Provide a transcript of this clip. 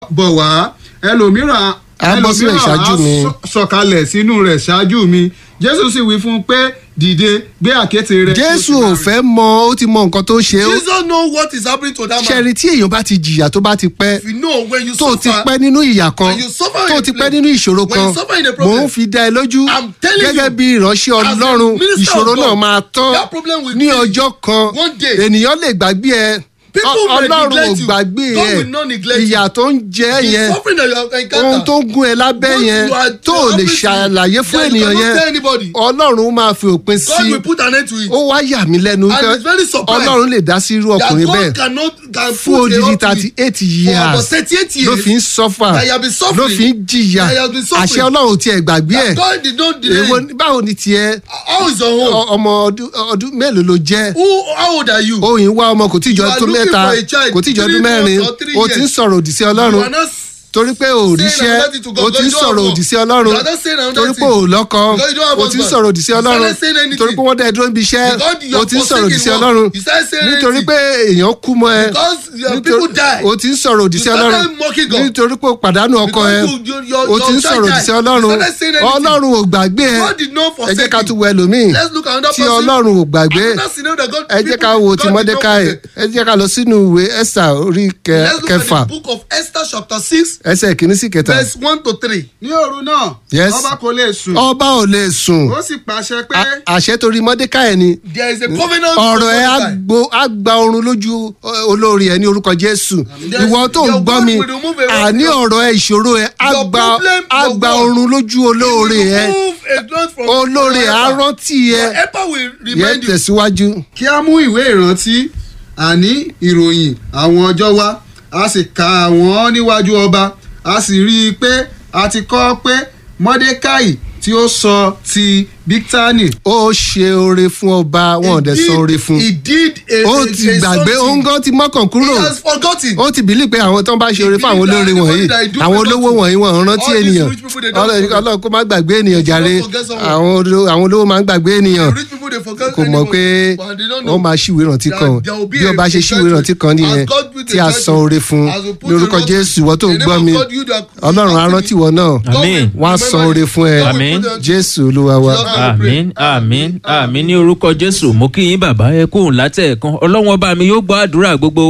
bọ̀ wá ẹlòmíràn Á bọ́ sílẹ̀ ẹlòmíràn ṣáájú á mi. sọ- sọ̀kalẹ̀ sínú rẹ̀ ṣáájú mi jésù sì wí fún un pé dìde gbé àkéte rẹ̀. jésù ò fẹ́ mọ ó ti mọ nǹkan tó ṣe ó Jesus know what is happening to that man. ṣẹ́ni tí èèyàn bá ti jìyà tó bá ti pẹ́ If you know when you tó ti suffer, pẹ́ nínú ìyà kan when you suffer in tó a ti pẹ́ place, nínú ìṣòro when kan you suffer in a mò problem, ń fi dá ẹ lójú I'm telling gẹ́gẹ́ you, bí ìránṣẹ́ as a ọlọ́run minister ìṣòro of náà God, máa tán that problem will ní finish ọjọ́ kan one day. ènìyàn lè gbàgbé ẹ People Ọ- may ọlọ́run ò neglect you. gbàgbé God ẹ will not neglect you. ìyà tó ń jẹ ẹ the yẹn suffering that you have ohun encountered. tó ń gún ẹ lábẹ́ what yẹn you are- tó you ò are lè happening to ṣàlàyé you, fún that you ènìyàn cannot yẹn tell anybody. ọlọ́run máa fi òpin God sí will put an end to it. ó wá yà mí lẹ́nu And pé it's very surprised ọlọ́run lè dá sí irú that ọkùnrin God bẹ́ẹ̀ cannot can fún put a odidi halt to thirty it. eight For about years thirty-eight ló years fi ń sọ́fà that you have been suffering, ló fi ń jìyà that you have been suffering, àṣẹ ọlọ́run ò tiẹ̀ gbàgbé ẹ̀ that God did not delay. èwo báwo ni tiẹ̀ How is your home? ọ- ọmọ ọdún ọdún mélòó ló jẹ́ Who, how old are you? òyìn wá ọmọ kò tí ì jọ You are ọdún looking mẹ́ta for a child, kò tí ì jọ ọdún three mẹ́rin months or three o ti ń years. sọ̀rọ̀ òdì sí You ọlọ́run are not torí pé ò saying ríṣẹ́ another thing to God, o ti ń because you don't sọ̀rọ̀ have òdì sí work. ọlọ́run You are not saying another torí pé thing. ò lọ́kọ Because you don't have o ti ń husband. sọ̀rọ̀ òdì sí You ọlọ́run started saying anything. torí pé wọ́n dẹ̀ dúró níbi iṣẹ́ Because you o are ti ń sọ̀rọ̀ òdì sí forsaking ọlọ́run work. You started saying nítorí anything. pé èèyàn kú mọ́ ẹ Because your Nítorí- people die. o ti ń sọ̀rọ̀ òdì You sí ọlọ́run started mocking God. nítorí pé o pàdánù ọkọ ẹ Because you- you- your- o ti ń your child sọ̀rọ̀ òdì died. sí You ọlọ́run started saying anything. ọlọ́run ò gbàgbé ẹ God did not ẹ forsake jẹ́ ká you. tún wo ẹlòmíì Let's look at another tí person. ọlọ́run ò gbàgbé Another scenario that God ẹ jẹ́ ká people- wo God ti did not mọ́dékáì forsake. ẹ jẹ́ ká lọ sínú ìwé esther orí kẹ- Let's look kẹfà at the book of Esther chapter six ẹsẹ̀ kìíní sí kẹta verse one to three. ní òru náà Yes. ọba kò lè sùn ọba ò lè sùn ó sì pàṣẹ pé A- àṣẹ torí mọ́dékáì ni There is a covenant. ọ̀rọ̀ ẹ á for Mordecai. gbo- á gba oorun lójú ọ, olórí ẹ ní orúkọ jésù Yes, ìwọ tó ń your gbọ́ God mi will remove a- àní ọ̀rọ̀ ẹ ìṣòro ẹ á Your gba problem, á your gba God. oorun lójú olóore ẹ Remove a glance from olóore your á helper. rántí ẹ Your helper will yẹ remind you. tẹ̀síwájú. kí a mú ìwé ìrántí àní ìròyìn àwọn ọjọ́ wá a sì kà wọ́n níwájú ọba a sì rí i pé a ti kọ́ pé mọ́dékáì tí ó sọ ti bíktánì ó ṣe oore fún ọba wọn ò dẹ̀ sọ oore fún He did a ó a- ti a gbàgbé something. òǹgàn ti mọ́kàn kúrò He has forgotten. ó ti bìlí pé àwọn tó ń bá ṣe oore fún àwọn olóore wọ̀nyí àwọn olówó wọ̀nyí wọn ò rántí All these ènìyàn rich people, they don't Ọlọ́run forget. Ọlọ́run kó má gbàgbé ènìyàn jàre don't forget someone. àwọn olówó- àwọn olówó máa ń gbàgbé ènìyàn Rich people dey forget kò mọ̀ pé anybody, but they don't know. wọ́n máa ṣíwèé rántí There- kan there will be bí a- ọba ṣe a ṣíwèé rántí kan judgment. nìyẹn As God will tí a judge san you. oore fún As we put lórúkọ the Lord- Jésù ìwọ tó ń the gbọ́ name mi of God, you that- Ọlọ́run á rántí ìwọ náà Àmín. wọ́n á san oore fún ẹ Àmín. Jésù Olúwa wa. àmín àmín àmín ní orúkọ jésù mo kí yín bàbá ẹ kóhùn látẹ̀ẹ̀kan ọlọ́wọ́n ọba mi yóò gbọ́ àdúrà gbogbo